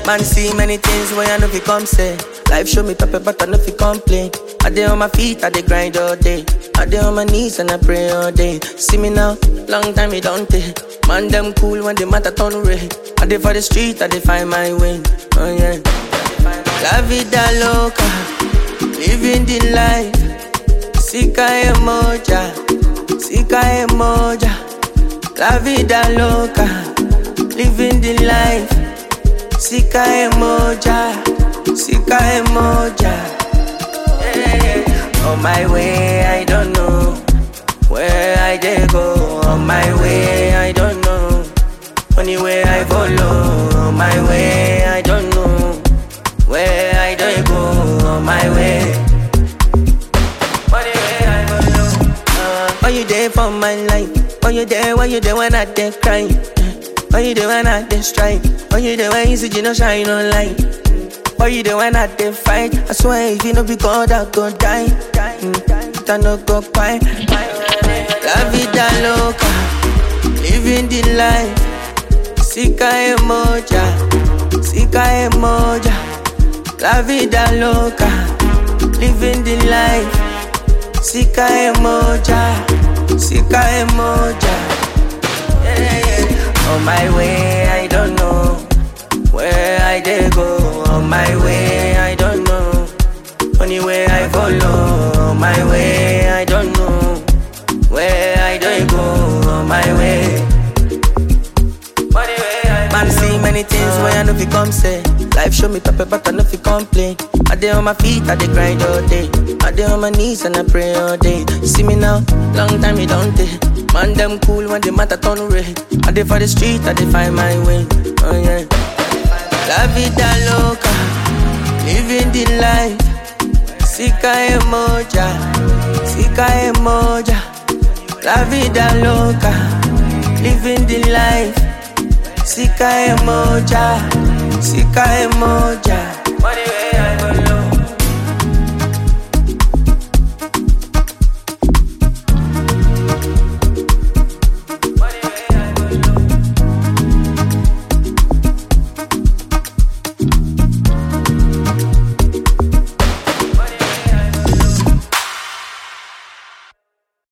Man see many things when I know fi come say. Life show me pepper, but I know fi complain. I dey on my feet, I dey grind all day. I dey on my knees and I pray all day. See me now, long time it don't take. Man them cool when the matter turn red. I dey for the street, I dey find my way. Oh yeah. La vida loca, living the life. Sika emoja, sika emoja. La vida loca, living the life. Sika emoja, sika emoja. Yeah. On my way, I don't know where I dey go. On my way, I don't know. Only way I follow. On my way, I don't know where I dey go. On my way. Only way I follow. Uh, why you there for my life? Why you there? Why you there when I dey cry? Why you there when I dey strike? Why you there when you see you no shine no light? Why you there when I dey fight? I swear if you no be God, I go die. Mm, I no go quiet. La vida loca, living the life. Sika emoja, sika emoja. La vida loca, living the life. Sika emoja, sika emoja. Yeah, yeah. On my way, I don't know where I dey go. On my way, I don't know. Only way I follow. On my way, I don't know where I dey go. On my way. Only way I Man see many things when I know fi come say. Life show me pepper, but I know fi complain. I dey on my feet, I dey grind all day. I dey on my knees and I pray all day. See me now, long time it don't take. Man them cool when the matter turn red. I dey for the street, I dey find my way. Oh yeah. La vida loca, living the life. Sika emoja, sika emoja. La vida loca, living the life. Sika emoja, sika emoja.